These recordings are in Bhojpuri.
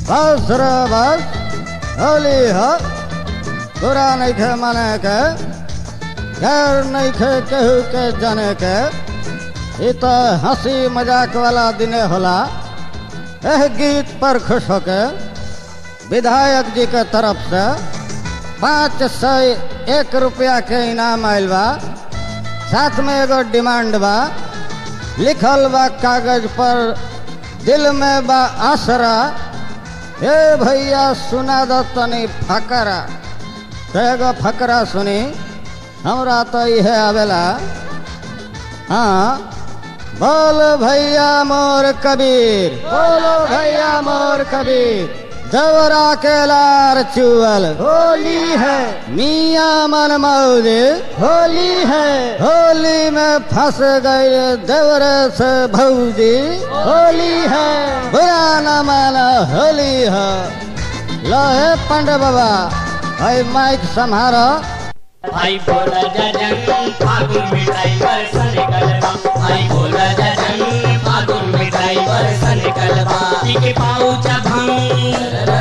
बस रे बस होली ह तोरा नहीं खे माने के गैर नहीं खे केहू के जाने के ई तो हंसी मजाक वाला दिने होला एह गीत पर खुश होके विधायक जी के तरफ से पाँच सौ एक रुपया के इनाम आयल बा साथ में एगो डिमांड बा लिखल बा कागज पर दिल में बा आसरा हे भैया सुना दो तनी फकरा तो एगो फकरा सुनी हमरा तो इहे आवेला हाँ बोल भैया मोर कबीर बोलो भैया मोर कबीर देवरा के लार चुअल होली है मियाँ मन मौज होली है होली में फंस गए देवरे से भौजी होली है बुरा न माना होली है लोहे पंडे बाबा भाई माइक संभारो आई बोला जजन फागुन मिठाई बरसन कलबा आई बोला जजन फागुन मिठाई बरसन कलबा पीके पाऊचा भंग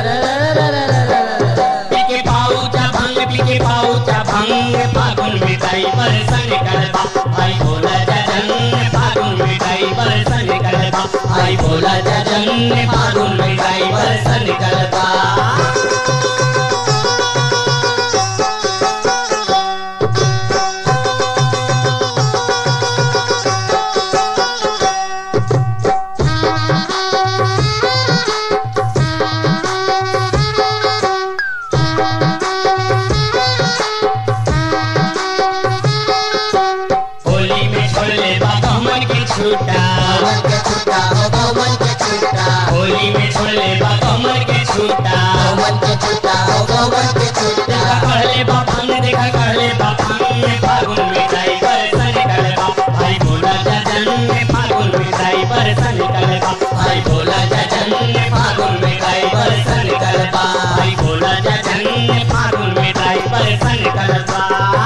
पीके पाऊचा भंग पीके पाऊचा भंग फागुन मिठाई बरसन कलबा आई बोला जजन फागुन मिठाई बरसन कलबा आई बोला जजन फागुन मिठाई बरसन कलबा होली में छोड़ले बाबा मन के छूटा के छूटा हो गौमन के छूटा होली में छोड़ले बाबा मन के छूटा गौमन के छूटा हो गौमन के छूटा देखा कहले बापन देखा कहले बापन में फागुन मिठाई बरसन कलबा भाई बोला जजन में फागुन मिठाई बरसन कलबा भाई बोला जजन में फागुन मिठाई बरसन कलबा भाई बोला जजन में फागुन मिठाई बरसन कलबा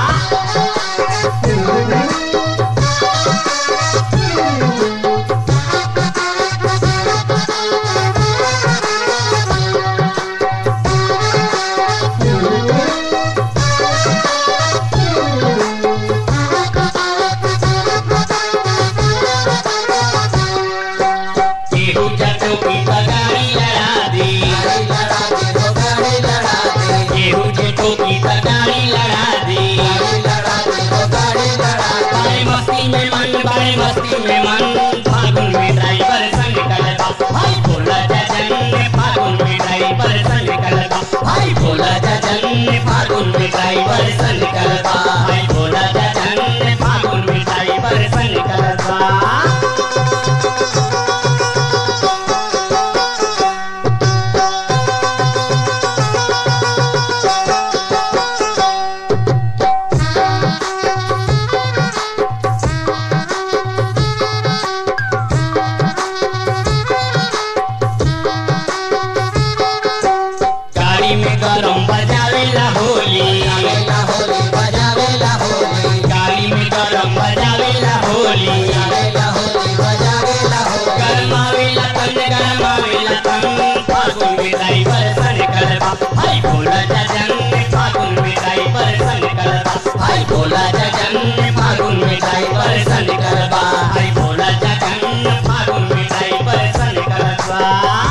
केहू जटो की बगाड़ी लड़ा दी गाड़ी लड़ा दे हो गाड़ी लड़ा दे केहू जटो की बगाड़ी लड़ा दी गाड़ी लड़ा दे हो गाड़ी लड़ा दे बड़े मस्ती में मन बड़े मस्ती में मन फागुन में ड्राइवर संग कलबा भाई बोला जजन ने फागुन में ड्राइवर संग कलबा भाई बोला जजन ने फागुन में ड्राइवर संग कलबा भाई बोला जजन ने फागुन में ड्राइवर संग कलबा गाड़ी में गरम बजावेला होली बजावेला होली बजावेला होली गाड़ी में गरम बजावेला होली बजावेला होली बजावेला होली गरमावेला तन गरमावेला तन फागुन में ड्राइवर सन कलबा भाई बोला जजन ने फागुन में ड्राइवर सन कलबा भाई बोला जजन ने फागुन में ड्राइवर सन कलबा भाई बोला जजन ने फागुन में ड्राइवर सन कलबा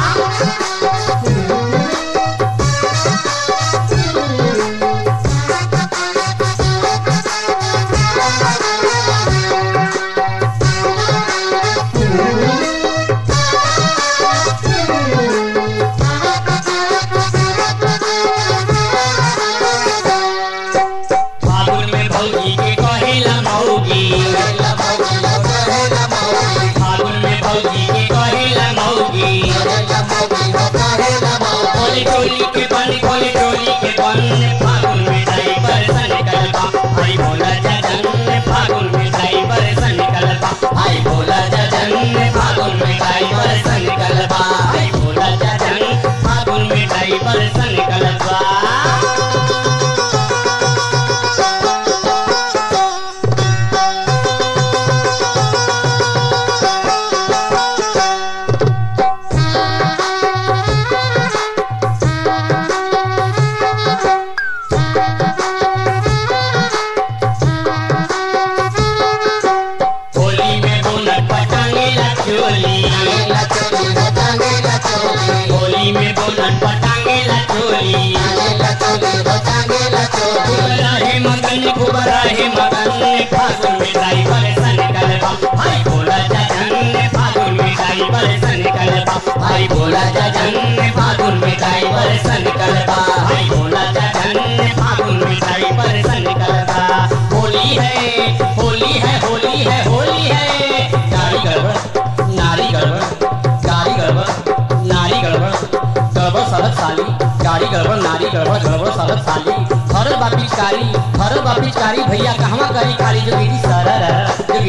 फागुन में भौजी के कहेला मौगी कहेला मौगी हो कहेला मौगी फागुन में भौजी के कहेला मौगी कहेला मौगी हो कहेला मौगी खोली टोली के बन खोली टोली के बन फागुन में ड्राइवर सन कलबा भाई बोला जजन ने फागुन में ड्राइवर सन कलबा भाई बोला जजन ने फागुन में ड्राइवर सन कलबा भाई बोला जजन फागुन में ड्राइवर सन कलबा Thank खूब रहे मगन खूब रहे मगन फागुन में ड्राइवर सन कलबा भाई बोला जजन फागुन में ड्राइवर सन कलबा भाई बोला जजन फागुन में ड्राइवर सन कलबा भाई बोला जजन फागुन में ड्राइवर सन कलबा होली है होली है होली है होली है गाड़ी गड़बड़ नारी गड़बड़ गाड़ी गड़बड़ नारी गड़बड़ गड़बड़ सड़क साली गाड़ी गड़बड़ नारी गड़बड़ गड़बड़ सड़क साली भरल बा पिचकारी भरल बा पिचकारी भैया कहवा करी खाली जो दीदी सरर जो